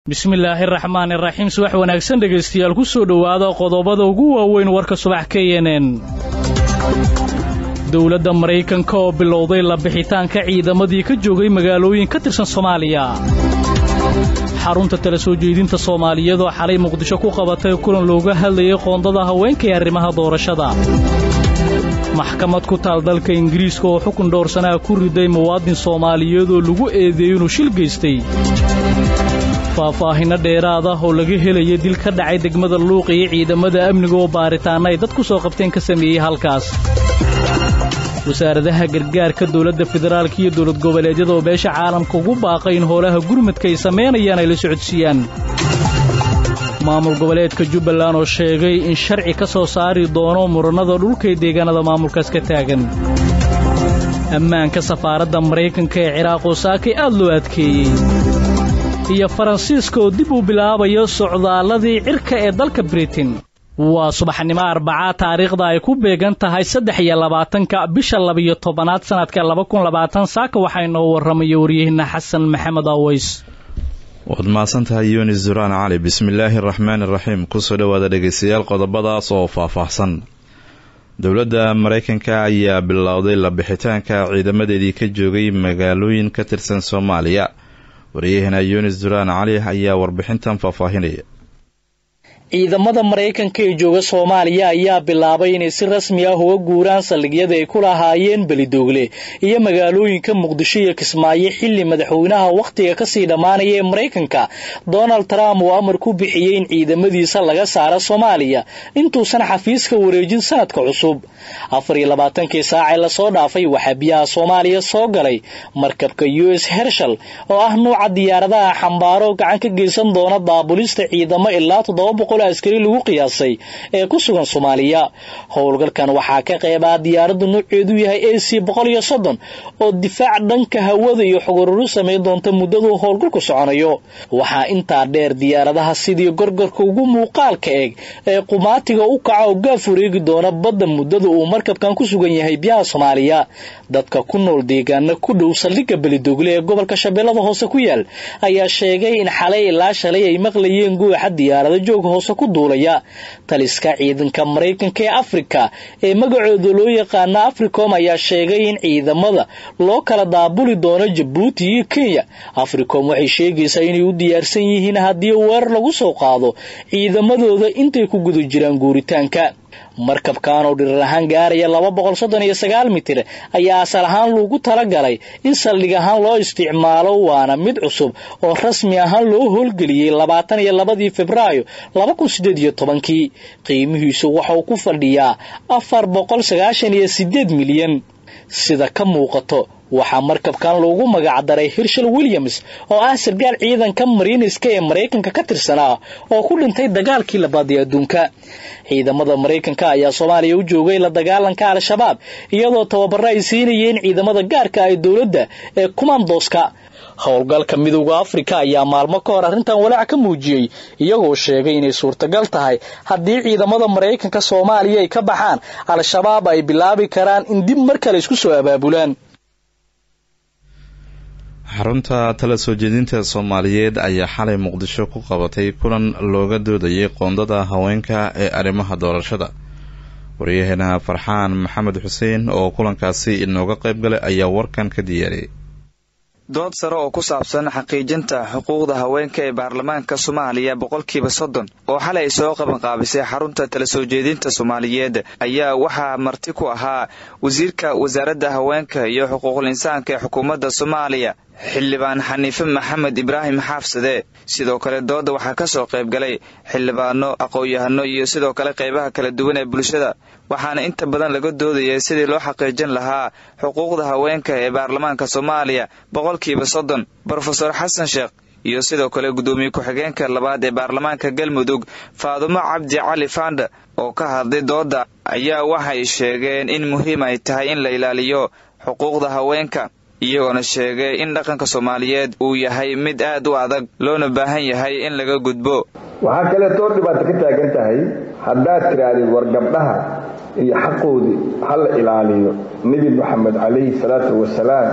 bismillaahi raxmaan iraxiim subax wanaagsan dhegaystayaal ku soo dhowaada qodobada ugu waaweyn warka subax k n n dowladda maraykanka oo bilowday la bixitaanka ciidamadii ka joogay magaalooyin ka tirsan soomaaliya xarunta tala soo jeedinta soomaaliyeed oo xalay muqdisho ku qabatay kulan looga hadlayay qoondada haweenka ee arrimaha doorashada maxkamad ku taal dalka ingiriiska oo xukun dhowrsanaa ku riday muwaadin soomaaliyeed oo lagu eedeeyey inuu shil gaystay faahfaahinno dheeraad ah oo laga helaya dil ka dhacay degmada luuq iyo ciidamada amniga oo baaritaanna ay dad ku soo qabteen ka sameeyey halkaas wasaaradaha gargaarka dowladda federaalka iyo dowlad goboleedyada oo beesha caalamka ugu baaqay in howlaha gurmadka ay samaynayaan ay la socodsiiyaan maamul goboleedka jubbaland oo sheegay in sharci ka soo saari doono murannada dhulkay deegaanada maamulkaas ka taagan ammaanka safaaradda maraykanka ee ciraaq oo saakay aad loo adkeeyey iyo faransiiska oo dib uu bilaabayo socdaalladii cirka ee dalka britain waa subaxnimo arbacaa taariikhda ay ku beegan tahay saddex iyo labaatanka bisha labiyo tobanaad sannadka laba kun labaatan saaka waxaa inoo warramaya waryaheenna xasan maxamed aweys waad mahadsan tahay yunis duraan cali bismillaahi araxmaan iraxiim kusoo dhowaada dhegaystayaal qodobadaas oo faahfaahsan dowladda maraykanka ayaa bilowday la bixitaanka ciidamadeedii ka joogay magaalooyin ka tirsan soomaaliya waryaheena yunis duraan cali ayaa warbixintan faahfaahinaya ciidamada maraykanka ee jooga soomaaliya ayaa bilaabay inay si rasmi ah uga guuraan saldhigyada ay ku lahaayeen belidoogle iyo magaalooyinka muqdisho iyo kismaayo xilli madaxweynaha wakhtiga kasii dhammaanaya ee maraykanka donald trump uu amar ku bixiyey in ciidamadiisa laga saaro soomaaliya intuusan xafiiska wareejin sanadka cusub afar iyo labaatankii saacee lasoo dhaafay waxaa biyaha soomaaliya soo galay markabka u s hershal oo ah nuuca diyaaradaha xambaaro gacan ka geysan doona daabulista ciidamo ilaa toddoba boqol askari lagu qiyaasay ee ku sugan soomaaliya howlgalkan waxaa ka qeybaa diyaaraddu nooceedu yahay a c boqol iyo soddon oo difaac dhanka hawada iyo xogururu samayn doonta muddaduu howlgalku soconayo waxaa intaa dheer diyaaradaha sidii gorgorka ugu muuqaalka eeg ee qumaatiga u kaca oo gaaf wareegi doona badda muddada uu markabkan ku sugan yahay biyaha soomaaliya dadka ku nool deegaana ku dhow saldhigga belidogle ee gobolka shabeellada hoose ku yaal ayaa sheegay in xalay ilaa shalay ay maqlayeen guuxa diyaarada joog hoose ku duulaya taliska ciidanka maraykanka ee afrika ee magacooda loo yaqaana africom ayaa sheegay in ciidamada loo kala daabuli doono jabuuti iyo kenya africom waxay sheegaysaa inay u diyaarsan yihiin haddii weerar lagu soo qaado ciidamadooda intay ku guda jiraan guuritaanka markabkan oo dhirir ahaan gaaraya laba boqol soddon iyo sagaal mitir ayaa asal ahaan loogu talagalay in saldhig ahaan loo isticmaalo waana mid cusub oo rasmi ahaan loo howlgeliyey labaatan iyo labadii februaayo laba kun sideed iyo tobankii qiimihiisu waxauu ku fadhiyaa afar boqol sagaashan iyo sideed milyan sida ka muuqato waxaa markabkan loogu magacdaray hirshal williams oo ah sargaal ciidanka mariiniska ee maraykanka ka tirsanaa oo ku dhintay dagaalkii labaad ee adduunka ciidamada maraykanka ayaa soomaaliya u joogay la dagaalanka al-shabaab iyadoo tababaro ay siinayeen ciidamada gaarka ee dowladda ee kumandoska howlgalka midowda afrika ayaa maalmo ka hor arrintan walaac ka muujiyey iyagoo sheegay inay suurtagal tahay haddii ciidamada maraykanka soomaaliya ay ka baxaan al-shabaab ay bilaabi karaan in dib mar kale isku soo abaabulaan xarunta tala soo jeedinta soomaaliyeed ayaa xalay muqdisho ku qabatay kulan looga doodayay qoondada haweenka ee arrimaha doorashada waryaheena farxaan maxamed xuseen oo kulankaasi inooga qayb galay ayaa warkan ka diyaariyay dood sare oo ku saabsan xaqiijinta xuquuqda haweenka ee baarlamaanka soomaaliya boqolkiiba soddon oo xalay soo qabanqaabisay xarunta tala soo jeedinta soomaaliyeed ayaa waxaa marti ku ahaa wasiirka wasaaradda haweenka iyo xuquuqul insaanka ee xukuumadda soomaaliya xildhibaan xaniife maxamed ibraahim xaafsade sidoo kale dooda waxaa ka soo qayb galay xildhibaano aqoon-yahano iyo sidoo kale qaybaha kala duwan ee bulshada waxaana inta badan laga doodayay sidii loo xaqiijin lahaa xuquuqda haweenka ee baarlamaanka soomaaliya boqolkiiba soddon brofeor xasan sheekh iyo sidoo kale guddoomiye ku-xigeenka labaad ee baarlamaanka galmudug faadumo cabdi cali fanda oo ka hadlay dooda ayaa waxay sheegeen in muhiim ay tahay in la ilaaliyo xuquuqda haweenka iyagoona sheegay in dhaqanka soomaaliyeed uu yahay mid aad u adag loona baahan yahay in laga gudbo waxaa kaleetoo dhibaato ka taagan tahay haddaad tidhaahdid war gabdhaha iyo xaqoodii ha la ilaaliyo nebi moxamed calayhi salaatu wasalaam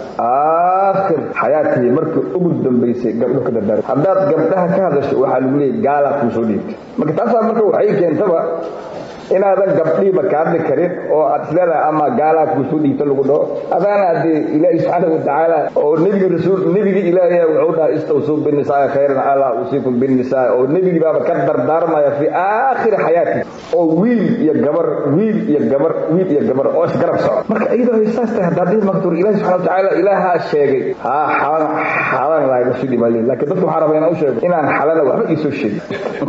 aakhir xayaatii markii ugu dambaysay gabdho ka dardaar haddaad gabdhaha ka hadasho waxaa lagu leeyay gaalaa kuu soo dhiibtay marka taasaa marka waxay keentaba inaadan gabdhiiba ka hadli karin oo aad isleedahay ama gaalaa kuusoo dhiibta lagu dhaho adaana dee ilaahi subxaana watacaala oo nebiga rasuul nebigi ilaahay wuxuu dhahay istawsuu binisaa khayran allah usiikum binisaa oo nebigi baaba ka dardaarmaya fi aakhiri xayaati oo wiil iyo gabar wiil iyo gabar wiil iyo gabar oo isgarab soco marka iyadoo ay saas tahay haddaad dhihi maktuur ilaahi subxana watacaala ilaahaa sheegay haa xalan xalan laaga soo dhibaale laakiin dadku waxaa rabaa inaan u sheego inaan xalana waxba iisoo sheegin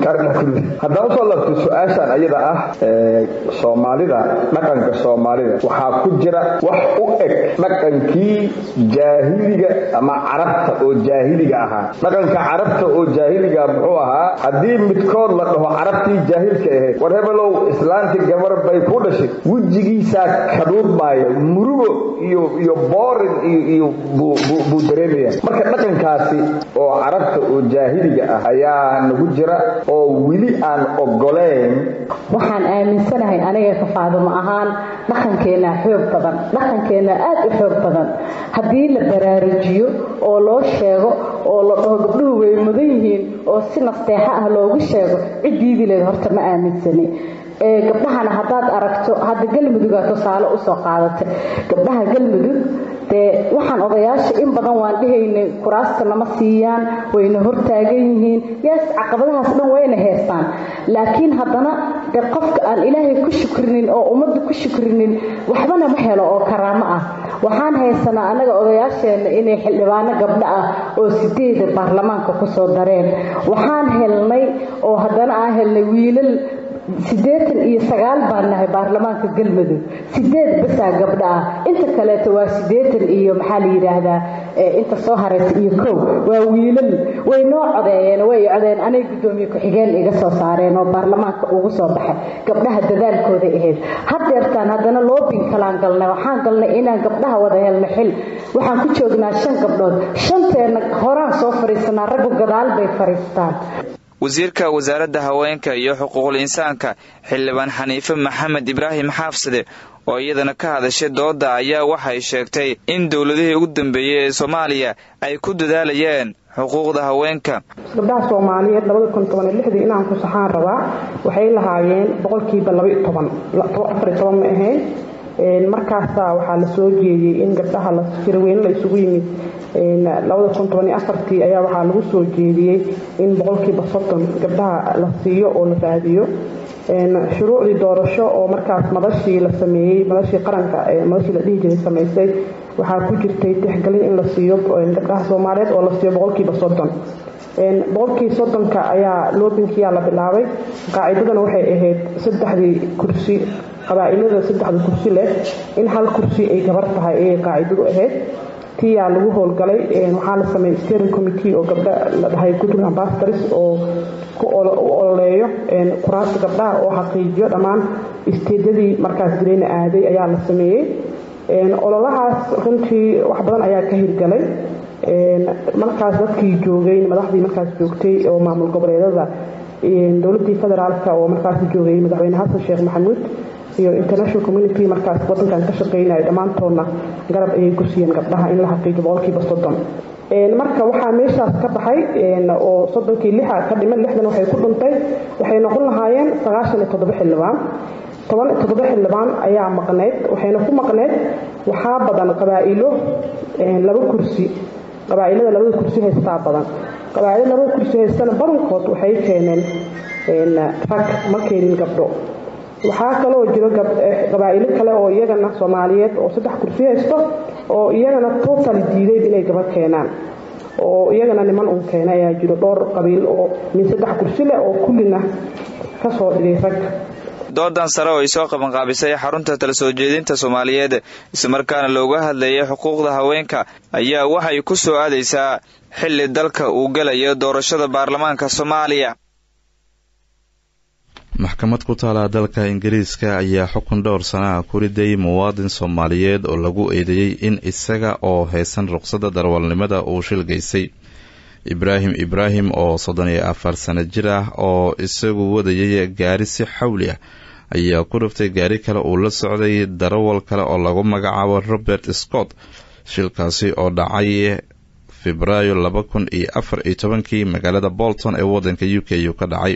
haddaan usoo labto su-aashaan ayada ah soomaalida dhaqanka soomaalida waxaa ku jira wax u eg dhaqankii jaahiliga ama carabta oo jaahiliga ahaa dhaqanka carabta oo jaahiliga muxuu ahaa haddii midkood la dhaho carabtii jaahilka ahayd war hebelow islaantii gabar bay ku dhashay wejigiisaa kadhuurmaaya murugo iyo iyo boorin iyo iyo buu dareemaya marka dhaqankaasi oo carabta oo jaahiliga ah ayaa nagu jira oo weli aan ogoleyn waxaan aaminsanahay aniga kafaadimo ahaan dhaqankeenna xoog badan dhaqankeenna aad u xoog badan haddii la baraarujiyo oo loo sheego oo la dhaho gabdhuhu way mudan yihiin oo si nasteexo ah loogu sheego ciddiidi leed horta ma aaminsani gabdhahana haddaad aragto hadda galmudugaa tusaale usoo qaadatay gabdhaha galmudug dee waxaan odayaasha in badan waan dhihaynay kuraasta nama siiyaan wayna hortaagan yihiin yaas caqabadahaas dhan wayna heestaan laakiin haddana de qofka aan ilaahay ku shukrinin oo ummadda ku shukrinin waxbana ma helo oo karaamo ah waxaan haysanaa annaga odayaasheenna inay xildhibaano gabdho ah oo sideeda baarlamaanka kusoo dareen waxaan helnay oo haddana aan helnay wiilal siddeetan iyo sagaal baan nahay baarlamaanka galmudug sideed basaa gabdho ah inta kaleeto waa siddeetan iyo maxaa la yidhaahdaa inta soo haraysa iyo kow waa wiilal way noo codeeyeen way codeen anay guddoomiye ku-xigeen iga soo saareen oo baarlamaanka ugu soo baxay gabdhaha dadaalkooday ahayd haddeertaan haddana loobin kalaan galnay waxaan galnay inaan gabdhaha wada helno xil waxaan ku joognaa shan gabdhood shanteenna horaan soo fadhiisanaa raggu gadaal bay fadhiistaan wasiirka wasaaradda haweenka iyo xuquuqul insaanka xildhibaan xaniife maxamed ibraahim xaafsade oo iyadana ka hadashay dooda ayaa waxay sheegtay in dowladihii ugu dambeeyey ee soomaaliya ay ku dadaalayeen xuquuqda haweenka gabdhaha soomaaliyeed labada kun toban iyo lixdii inaan ku saxaan rabaa waxay lahaayeen boqolkiiba laba iyo toban afar iyo toban ma ahayn markaasaa waxaa la soo jeediyey in gabdhaha jirweyne la isugu yimid labada kun toban iyo afartii ayaa waxaa lagu soo jeediyey in boqolkiiba soddon gabdhaha la siiyo oo la raadiyo shuruucdii doorasho oo markaas madashii la sameeyey madashii qaranka madashii la dhihi jiray samaysay waxaa ku jirtay tixgelin in la siiyo gabdhaha soomaaliyeed oo la siiyo boqolkiiba soddon boqolkii soddonka ayaa loobinkiyaa la bilaabay qaacidadana waxay ahayd saddexdii kursi qabaa-ilada saddexda kursi leh in hal kursi ay gabar tahay ayay qaacidadu ahayd tiyaa lagu howlgalay waxaa la sameeyey steering committee oo gabdha la dhahay gudul ambassadors oo ku ololeeyo kuraasta gabdhaha oo xaqiijiyo dhammaan isteedyadii markaas direyna aaday ayaa la sameeyey ololahaas runtii wax badan ayaa ka hirgalay markaas dadkii joogay madaxdii markaas joogtay oo maamul goboleedada dowladii federaalka oo markaas joogay madaxweyne xasan sheekh maxamuud iyo international community markaas wadankan ka shaqeynaya dhammaantoodna garab ayay ku siiyeen gabdhaha in la xaqiijo boqolkiiba soddon marka waxaa meeshaas ka baxay oo soddonkii lixa ka dhiman lixdan waxay ku dhuntay waxay noqon lahaayeen sagaashan iyo toddoba xildhibaan toban toddoba xildhibaan ayaa maqneyd waxayna ku maqneyd waxaa badan qabaa'ilo laba kursi qabaa'ilada labada kursi haystaa badan qabaa'ilada labada kursi haystana badankood waxay keeneen rag ma keenin gabdho waxaa kaloo jiro qabaa'ilo kale oo iyagana soomaaliyeed oo saddex kursi haysto oo iyagana total diideyd inay gabadh keenaan oo iyagana niman un keena ayaa jiro dhowr qabiil oo min saddex kursi leh oo kullina ka soo dhigay rag doodan sare oo ay soo qabanqaabisay xarunta tala soo jeedinta soomaaliyeed islamarkaana looga hadlayay xuquuqda haweenka ayaa waxay ku soo aadaysaa xilli dalka uu gelayo doorashada baarlamaanka soomaaliya maxkamad ku taala dalka ingiriiska ayaa xukun dhowr sana ah ku riday muwaadin soomaaliyeed oo lagu eedeeyey in isaga oo haysan ruqsadda darwalnimada uu shilgaysay ibraahim ibraahim oo soddon iyo afar sano jir ah oo isagu wadayay gaari si xawli ah ayaa ku riftay gaari kale uu la socday darawal kale oo lagu magacaabo robert scott shilkaasi oo dhacay febraayo laba kun iyo afar iyo tobankii magaalada bolton ee wadanka u k u ka dhacay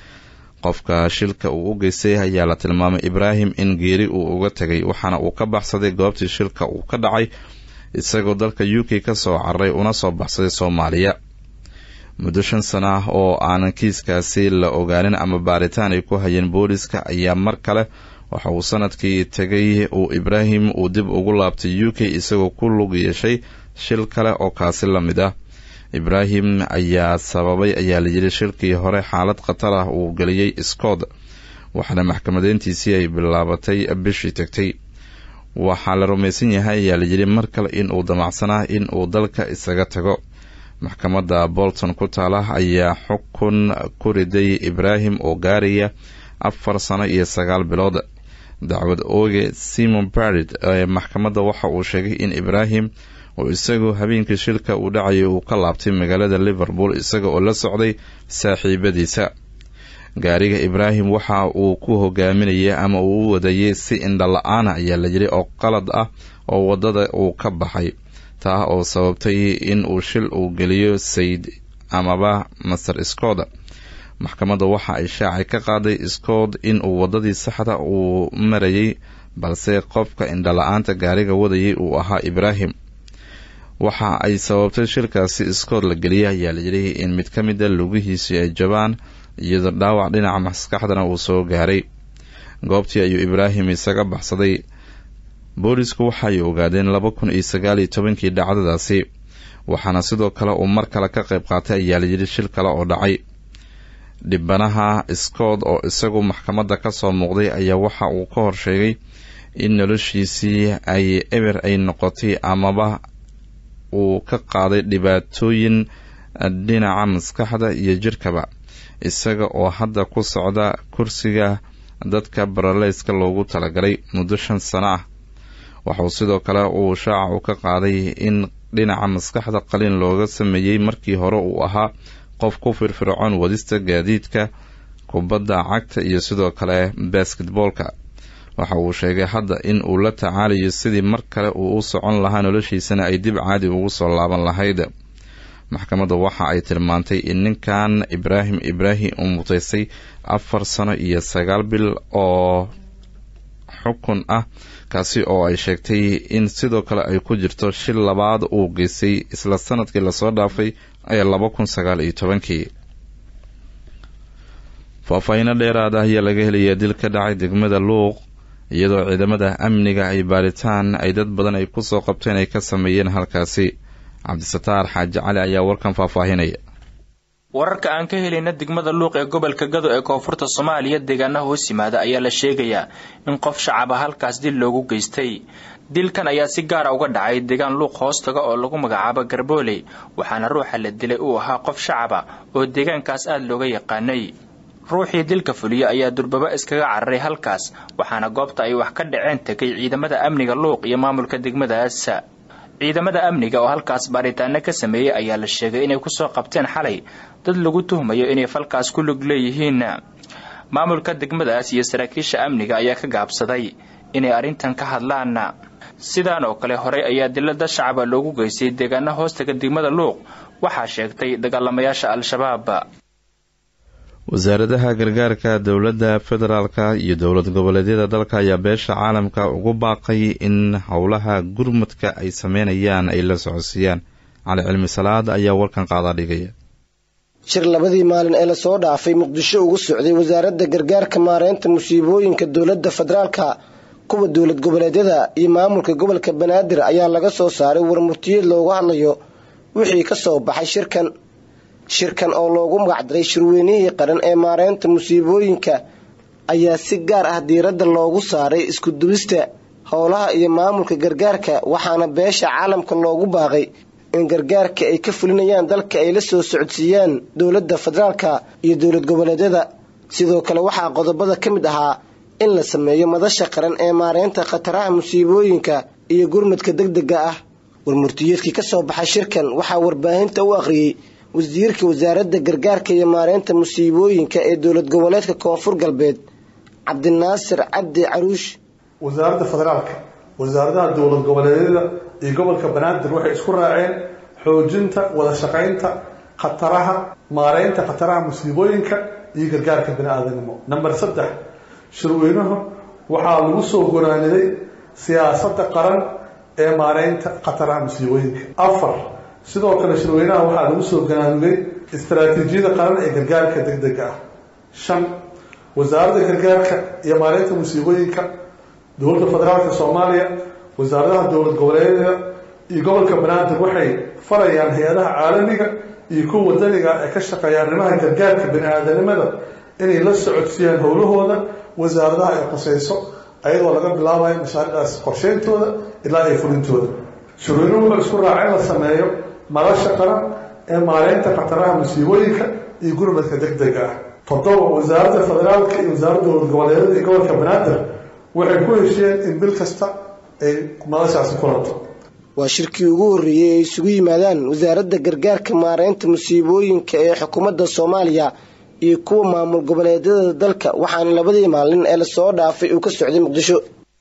qofka shilka uu u geystay ayaa la tilmaamay ibraahim in geeri uu uga tegay waxaana uu ka baxsaday goobtii shilka uu ka dhacay isagoo dalka u k ka soo cararay una soo baxsaday soomaaliya muddo shan sana ah oo aanan kiiskaasi la ogaanin ama baaritaan ay ku hayeen booliska ayaa mar kale waxa uu sanadkii tegay uu ibraahim uu dib ugu laabtay u k isagoo ku lug yeeshay shil kale oo kaasi la mid ah ibraahim ayaa sababay ayaa layidhi shilkii hore xaalad khatar ah uu geliyey scott waxaana maxkamadeyntiisii ay bilaabatay bishii tagtay waxaa la rumaysan yahay ayaa layidhi mar kale in uu damacsanaa in uu dalka isaga tago maxkamadda bolton ku taala ayaa xukun ku riday ibraahim oo gaaraya afar sano iyo sagaal bilood dacwad ooge simon barid ee maxkamadda waxa uu sheegay in ibraahim oo isagu habeenkii shilka uu dhacayay uu ka laabtay magaalada liverpool isaga oo la socday saaxiibadiisa gaariga ibraahim waxa uu ku hogaaminayay ama uu u wadayay si indhala-aana ayaa la yidhi oo qalad ah oo waddada uu ka baxay taa oo sababtay in uu shil uu geliyo sayd amaba master scott maxkamadda waxa ay shaacay ka qaaday scott in uu waddadii saxda uu marayay balse qofka indhala-aanta gaariga wadayay uu ahaa ibraahim waxa ay sababtay shilkaasi scott la geliyay ayaa layidhi in mid ka mida lugihiisii ay jabaan iyadoo dhaawac dhinaca maskaxdana uu soo gaaray goobtii ayuu ibraahim isaga baxsaday boolisku waxaay ogaadeen laba kun iyo sagaal iyo tobankii dhacdadaasi waxaana sidoo kale uu mar kale ka qayb qaatay ayaa layidhi shil kale oo dhacay dhibanaha scott oo isagu maxkamadda ka soo muuqday ayaa waxa uu ka hor sheegay in noloshiisii ay eber ay noqotay amaba uu ka qaaday dhibaatooyin dhinaca maskaxda iyo jirkaba isaga oo hadda ku socda kursiga dadka baraleyska loogu talagalay muddo shan sano ah waxauu sidoo kale uu shaaca u ka qaaday in dhinaca maskaxda qalin looga sameeyey markii hore uu ahaa qof ku firfircoon wadista gaadiidka kubadda cagta iyo sidoo kale basketboolka waxa uu sheegay hadda in uu la tacaalayo sidii mar kale uu u socon lahaa noloshiisana ay dib caadi ugu soo laaban lahayd maxkamadda waxa ay tilmaantay in ninkan ibraahim ibraahim uu mutaystay afar sano iyo sagaal bil oo xukun ah kaasi oo ay sheegtay in sidoo kale ay ku jirto shil labaad uu geystay isla sanadkii lasoo dhaafay ee laba kun sagaal iyo tobankii faahfaahiino dheeraad ah ayaa laga helayaa dil ka dhacay degmada luuq iyadoo ciidamada amniga ay baaritaan ay dad badan ay kusoo qabteen ay ka sameeyeen halkaasi cabdisataar xaaji cali ayaa warkan faahfaahinaya wararka aan ka helayna degmada luuq ee gobolka gado ee koonfurta soomaaliya deegaanaha hoos yimaada ayaa la sheegayaa in qof shacaba halkaas dil loogu geystay dilkan ayaa si gaara uga dhacay deegaan luuq hoostaga oo lagu magacaabo garbooley waxaana ruuxa la dilay uu ahaa qof shacaba oo deegaankaas aada looga yaqaanay ruuxii dilka fuliya ayaa durbaba iskaga cararay halkaas waxaana goobta ay wax ka dhaceen tegay ciidamada amniga luuq iyo maamulka degmadaas ciidamada amniga oo halkaas baaritaano ka sameeyey ayaa la sheegay inay kusoo qabteen xalay dad lagu tuhmayo inay falkaas ku lug leeyihiin maamulka degmadaas iyo saraakiisha amniga ayaa ka gaabsaday inay arrintan ka hadlaan sidaan oo kale horey ayaa dilada shacaba loogu geystay deegaana hoostaga degmada luuq waxaa sheegtay dagaalamayaasha al-shabaab wasaaradaha gargaarka dowladda federaalka iyo dowlad goboleedyada dalka ayaa beesha caalamka ugu baaqay in howlaha gurmudka ay sameynayaan ay la socodsiiyaan cali cilmi salaad ayaa warkan qaadaa dhigaya shir labadii maalin ee lasoo dhaafay muqdisho ugu socday wasaaradda gargaarka maareynta musiibooyinka dowladda federaalka kuwa dowlad goboleedyada iyo maamulka gobolka banaadir ayaa laga soo saaray warmurtiyeed looga hadlayo wixii ka soo baxay shirkan shirkan oo loogu magacdaray shirweynihii qaran ee maareynta musiibooyinka ayaa si gaar ah diiradda loogu saaray iskudubista howlaha iyo maamulka gargaarka waxaana beesha caalamka loogu baaqay in gargaarka ay ka fulinayaan dalka ay la soo socodsiiyaan dowladda federaalka iyo dowlad goboleedyada sidoo kale waxaa qodobada ka mid ahaa in la sameeyo madasha qaran ee maareynta khataraha musiibooyinka iyo gurmadka degdega ah warmurtiyeedkii ka soo baxay shirkan waxaa warbaahinta u akhriyey wasiirka wasaaradda gargaarka iyo maareynta musiibooyinka ee dowlad goboleedka koonfur galbeed cabdinaasir cabdi caruush wasaaradda federaalka wasaaradaha dowlad goboleedyada iyo gobolka banaadir waxay isku raaceen xoojinta wada shaqaynta khataraha maareynta khataraha musiibooyinka iyo gargaarka bini aadanimo number saddex shirweynuhu waxaa lagu soo goraaniday siyaasadda qaran ee maareynta khataraha musiibooyinka afar sidoo kale shirweynaha waxaa lagu soo goraanigay istaraatiijiyada qaran ee gargaarka deg dega ah shan wasaaradda gargaarka iyo maareynta musiibooyinka dowladda federaalka soomaaliya wasaaradaha dowlad goboleedyada iyo gobolka banaadir waxay farayaan hay-adaha caalamiga iyo kuwa wadaniga ee ka shaqeeya arrimaha gargaarka bini aadanimada inay la socodsiiyaan howlahooda wasaaradaha ay qoseyso ayadoo laga bilaabayo mashaariicdaas qorsheyntooda ilaa iyo fulintooda shirweynuhu wuxuu isku raaca in la sameeyo madasha qaran ee maareynta khataraha musiibooyinka iyo gurmadka deg dega ah toddoba wasaaradda federaalka iyo wasaaradda dowlad goboleedyada iyo gobolka banaadir waxay ku heshiyeen in bil kasta ay madashaasi kulanto waa shirkii ugu horreeyey ay isugu yimaadaan wasaaradda gargaarka maareynta musiibooyinka ee xukuumadda soomaaliya iyo kuwa maamul goboleedyada dalka waxaana labadii maalin ee lasoo dhaafay uu ka socday muqdisho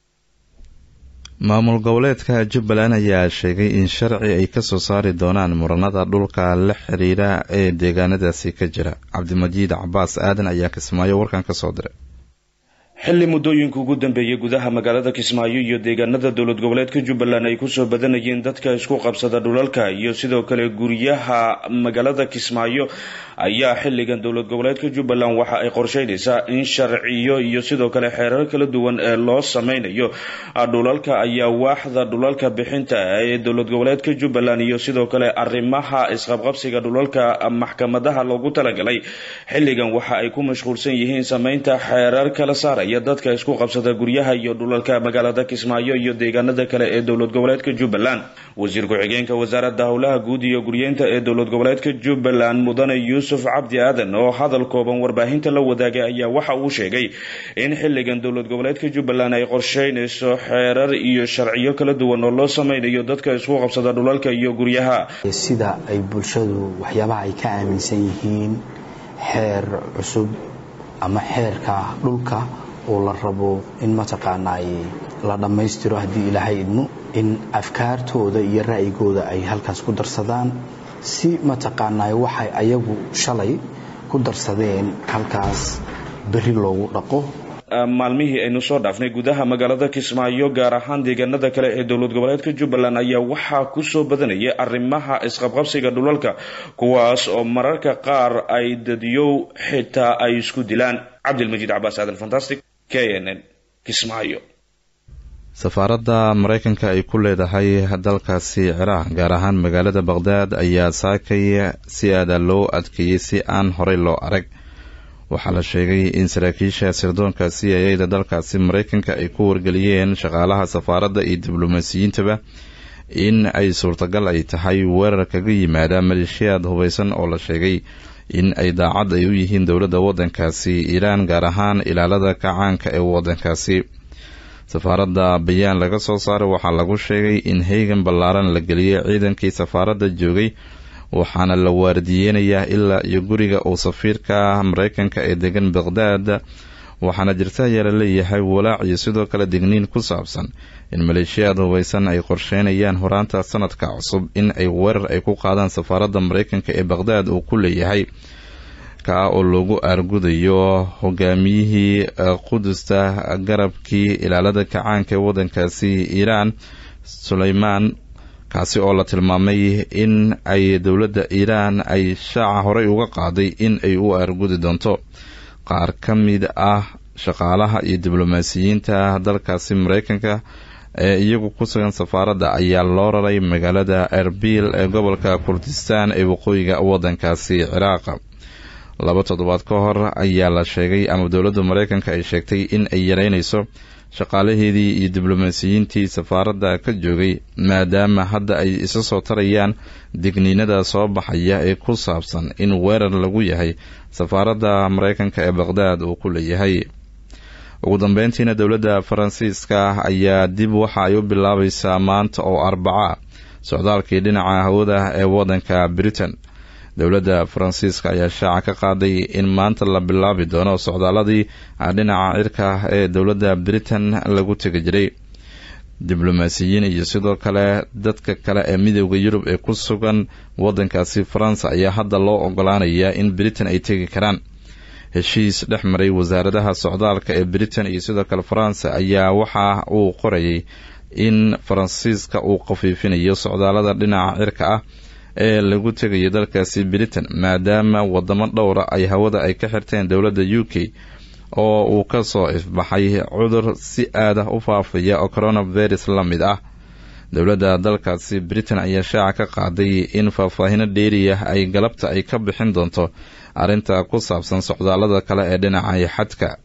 maamul goboleedka jubbaland ayaa sheegay in sharci ay kasoo saari doonaan muranada dhulka la xiriira ee deegaanadaasi ka jira cabdimajiid cabaas aadan ayaa kismaayo warkan kasoo diray xilli muddooyinka ugu dambeeyay gudaha magaalada kismaayo iyo deegaanada dowlad goboleedka jubbaland ay kusoo badanayeen dadka isku qabsada dhulalka iyo sidoo kale guryaha magaalada kismaayo ayaa xilligan dowlad goboleedka jubbaland waxa ay qorsheynaysaa in sharciyo iyo sidoo kale xeerar kala duwan ee loo sameynayo dhulalka ayaa waaxda dhulalka bixinta ee dowlad goboleedka jubbaland iyo sidoo kale arrimaha isqabqabsiga dhulalka maxkamadaha loogu talagalay xilligan waxa ay ku mashquulsan yihiin sameynta xeerar kala saaraya dadka isku qabsada guryaha iyo dhulalka magaalada kismaayo iyo deegaanada kale ee dowlad goboleedka jubbaland wasiir ku-xigeenka wasaaradda howlaha guud iyo guryeynta ee dowlad goboleedka jubbaland mudane yuusuf cabdi aadan oo hadal kooban warbaahinta la wadaagay ayaa waxa uu sheegay in xilligan dowlad goboleedka jubbaland ay qorsheynayso xeerar iyo sharciyo kala duwan oo loo sameynayo dadka isku qabsada dhulalka iyo guryaha sida ay bulshadu waxyaabaha ay ka aaminsan yihiin xeer cusub ama xeerka dhulka oo la rabo in mataqaanaay la dhammaystiro haddii ilaahay idmo in afkaartooda iyo ra'yigooda ay halkaas ku darsadaan si mataqaanaay waxay ayagu shalay ku darsadeen halkaas berri loogu dhaqo maalmihii aynu soo dhaafnay gudaha magaalada kismaayo gaar ahaan deegaanada kale ee dowlad goboleedka jubbaland ayaa waxaa kusoo badanayay arrimaha isqabqabsiga dhulalka kuwaas oo mararka qaar ay dadiyow xitaa ay isku dilaan cabdilmajiid cabaas aadan fantastic k n n kismaayo safaaradda mareykanka ay ku leedahay dalkaasi ciraaq gaar ahaan magaalada baqhdaad ayaa saakay si aada loo adkeeyey si aan horey loo arag waxaa la sheegay in saraakiisha sirdoonka c i a da dalkaasi mareykanka ay ku wargeliyeen shaqaalaha safaaradda iyo diblomaasiyiintaba in ay suurtagal ay tahay weerar kaga yimaada maleeshiyaad hubeysan oo la sheegay in ay daacad ay u yihiin dowladda waddankaasi iiraan gaar ahaan ilaalada kacaanka ee waddankaasi safaaradda bayaan laga soo saaray waxaa lagu sheegay in haygan ballaaran la geliyay ciidankii safaaradda joogay waxaana la waardiyeynayaa ilaa iyo guriga uu safiirka mareykanka ee degan baqhdaad waxaana jirta ayaa la leeyahay walaac iyo sidoo kale digniin ku saabsan in maleeshiyaad hubeysan ay qorsheynayaan horaanta sanadka cusub in ay weerar ay ku qaadaan safaaradda mareykanka ee baqhdaad uu ku leeyahay kaa oo loogu aargudayo hogaamiyihii qudusta garabkii ilaalada kacaanka ee waddankaasi iiraan suleymaan kaasi oo la tilmaamay in ay dowladda iiraan ay shaaca horey uga qaaday in ay u aargudi doonto qaar ka mid ah shaqaalaha iyo diblomaasiyiinta dalkaasi mareykanka ee iyagu ku sugan safaaradda ayaa loo raray magaalada erbil ee gobolka kurdistan ee waqooyiga waddankaasi ciraaq laba toddobaad ka hor ayaa la sheegay ama dowladda mareykanka ay sheegtay in ay yareynayso shaqaalaheedii iyo diblomaasiyiintii safaaradda ka joogay maadaama hadda ay isa soo tarayaan digniinada soo baxaya ee ku saabsan in weerar lagu yahay safaaradda mareykanka ee baqhdaad uu ku leeyahay ugu dambeyntiina dowladda faransiiska ayaa dib waxa ay u bilaabaysaa maanta oo arbaca socdaalkii dhinaca hawada ee waddanka britain dowladda faransiiska ayaa shaaca ka qaaday in maanta la bilaabi doono socdaaladii dhinaca cirka ah ee dowladda britain lagu tegi jiray diblomaasiyiin iyo sidoo kale dadka kale ee midooda yurub ee ku sugan wadankaasi faransa ayaa hadda loo ogolaanayaa in britain ay tegi karaan heshiis dhex maray wasaaradaha socdaalka ee britain iyo sidoo kale faransa ayaa waxa uu qorayay in faransiiska uu khafiifinayo socdaalada dhinaca cirka ah ee lagu tegayo dalkaasi britain maadaama wadamo dhowra ay hawada ay ka xirteen dowladda u k oo uu ka soo ifbaxay cudur si aad ah u faafaya oo coronavirus la mid ah dowladda dalkaasi britain ayaa shaaca ka qaaday in faahfaahino dheeriya ay galabta ay ka bixin doonto arrinta ku saabsan socdaalada kale ee dhinaca xadka